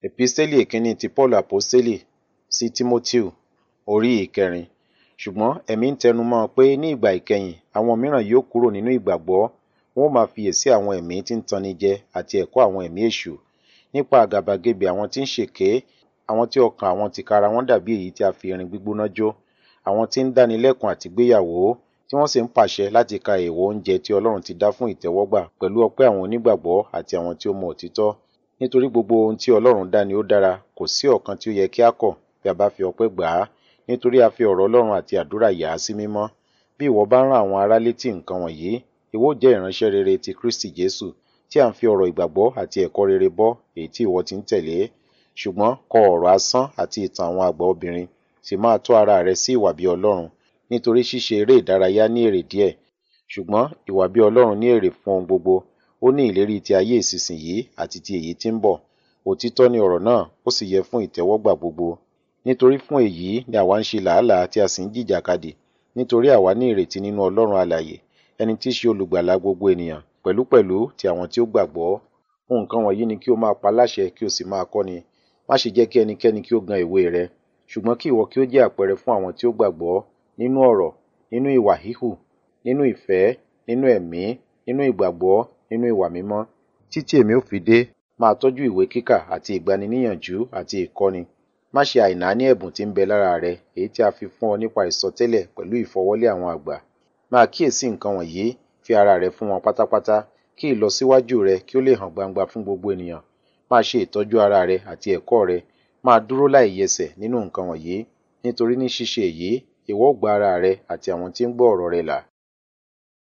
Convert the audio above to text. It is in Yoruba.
Episteli ìkíní ti Paulu Aposteli sí Tímóteo orí ìkẹrin. Ṣùgbọ́n ẹ̀mí ń tẹnumọ́ pé ní ìgbà ìkẹyìn àwọn mìíràn yóò kúrò nínú ìgbàgbọ́, wọn ó máa fiyèsí àwọn ẹ̀mí tí ń tanni jẹ àti ẹ̀kọ́ àwọn ẹ̀mí èṣù, nípa àgàbàgebè àwọn tí ń ṣèké, àwọn tí ọkàn àwọn tìkára wọn dàbí èyí tí a fi irin gbígbóná jó, àwọn tí ń dánilẹ́kun àti gbéyàwó, tí wọ́n sì ń pàṣẹ láti ka èèwọ̀ oúnjẹ tí Ọlọ́run ti dá fún ìtẹ́wọ́gbà pẹ̀lú ọpẹ́ àwọn onígbàgbọ́ àti àwọn tí ó mọ òtítọ́. Nítorí gbogbo ohun tí Ọlọ́run dá ni ó dára, kò sí ọ̀kan tí ó yẹ kí a kọ̀ bí a bá fi ọpẹ́ gbà á, nítorí a fi ọ̀rọ̀ Ọlọ́run àti àdúrà yà á sí mímọ́. Bí ìwọ bá rán àwọn ará létí nǹkan wọ̀nyí, ìwọ ó jẹ́ ìránṣẹ́ rere ti Kristi Jésù, tí à ń fi ọ̀rọ̀ ìgbàgbọ́ àti ẹ̀kọ́ rere bọ́ èyí tí ìwọ ti ń tẹ̀lé. Ṣùgbọ́n kọ ọ̀rọ̀ asán àti ìtàn àwọn àgbà obìnrin, sì máa tọ́ ara rẹ sí ìwà bí Ọlọ́run, nítorí ṣíṣe eré ìdárayá ní èrè díẹ̀, ṣùgbọ́n ìwà bí Ọlọ́run ní èrè fún ohun gbogbo. Ó ní ìlérí ti ayé ìsinsìnyí àti ti èyí tí ń bọ̀. Òtítọ́ ni ọ̀rọ̀ náà, ó sì yẹ fún ìtẹ́wọ́gbà gbogbo. Nítorí fún èyí ni àwa ń ṣe làálàá tí a sì ń jìjàkadì, nítorí àwa ní ìrètí nínú Ọlọ́run alààyè, ẹni tí í ṣe olùgbàlà gbogbo ènìyàn, pẹ̀lúpẹ̀lú ti àwọn tí ó gbàgbọ́. Nǹkan wọ̀nyí ni kí o máa pa láṣẹ kí o sì máa kọ́ni. Má ṣe jẹ́ kí ẹnikẹ́ni kí ó gan ìwé rẹ, ṣùgbọ́n kí ìwọ kí ó jẹ́ àpẹẹrẹ fún àwọn tí ó gbàgbọ́, nínú ọ̀rọ̀, nínú ìwà híhù, nínú ìfẹ́, nínú ẹ̀mí, nínú ìgbàgbọ́, nínú ìwà mímọ́. Títí èmi ó fi dé, máa tọ́jú ìwé kíkà àti ìgbaniníyànjú àti ìkọ́ni. Má ṣe àìnáání ẹ̀bùn tí ń bẹ lára rẹ, èyí tí a fi fún ọ nípa ìsọtẹ́lẹ̀ pẹ̀lú ìfọwọ́lé àwọn àgbà. Máa kíyèsí nǹkan wọ̀nyí, fi ara rẹ fún wọn pátápátá, kí ìlọsíwájú rẹ kí ó lè hàn gbangba fún gbogbo ènìyàn. Máa ṣe ìtọ́jú ara rẹ àti ẹ̀kọ́ rẹ, máa dúró láìyẹsẹ̀ nínú nǹkan wọ̀nyí, nítorí ní ṣíṣe èyí, ìwọ ó gba ara rẹ àti àwọn tí ń gbọ́ ọ̀rọ̀ rẹ là.